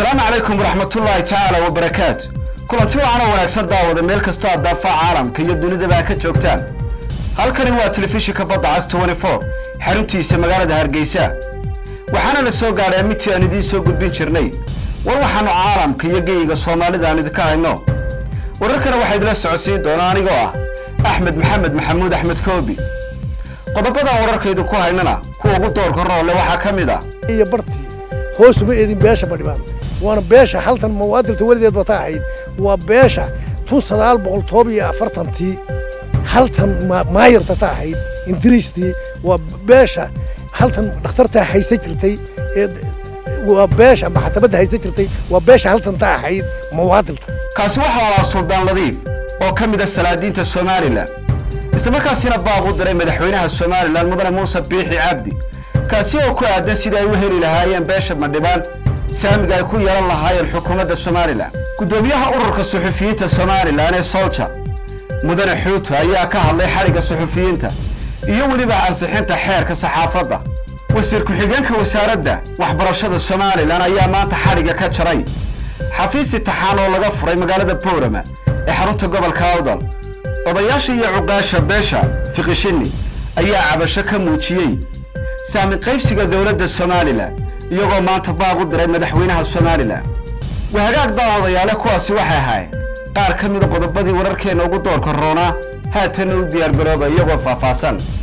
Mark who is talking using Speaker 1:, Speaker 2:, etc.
Speaker 1: asalaamu calaykum waraxmatullaahi tacaala wabarakaatu kulanti wacan oo wanaagsan daawada meel kastoo aad daafaca caalamka iyo dunidaba ka joogtaan halkani waa telefishinka badda cas xaruntiisa magaalada hargeysa waxaana la soo gaadhay midtii aan idiin soo gudbin jirnay war waxaannu caalamka iyo geyiga soomaalida aan idinka hayno wararkana waxaa idila socodsiin doona anigoo ah axmed maxamed maxamuud axmed koobi qodobadan wararkaydu ku haynana kuwa ugu doorka roole waxaa ka mid ah
Speaker 2: iyo bartii hoosuma eedin beesha badhibaan waana beesha haltan muwaadilta weligeed bata ahayd waa beesha tun sagaal boqol toob iyo afartantii haltan maayarta ta ahayd ingiriistii waa beesha haltan dhakhtarta haysan jirtay ee waa beesha maxatabadda haysan jirtay waa beesha haltan ta ahayd muwaadilta
Speaker 1: kaasi waxaa ahaa suldaan ladiif oo ka mid a salaadiinta somalilan islamarkaasina baaq u diray madaxweynaha somalilan mudane muuse biixi cabdi kaasi oo ku aadan sidii ay u heli lahaayeen beesha madhibaan saamiga ay ku yeelan lahaayeen xukuumadda somalilan guddoomiyaha ururka suxufiyiinta somalilan ee solja mudane xuuto ayaa ka hadlay xadhigga suxufiyiinta iyo weliba ansixinta xeerka saxaafadda wasiir ku-xigeenka wasaaradda waxbarashada somalilan ayaa maanta xadhigga ka jaray xafiis itixaan oo laga furay magaalada boorama ee xarunta gobolka awdal odayaasha iyo cuqaasha beesha fiqishini ayaa cabasho ka muujiyey saami qaybsiga dowladda somalilan iyagoo maanta baaq u diray madaxweynaha somalilan wahagaag daawadayaale kuwaasi waxay ahaayeen qaar ka mida qodobadii wararkeenna ugu doorka roonaa haatanna u diyaargarooba iyagoo faahfaahsan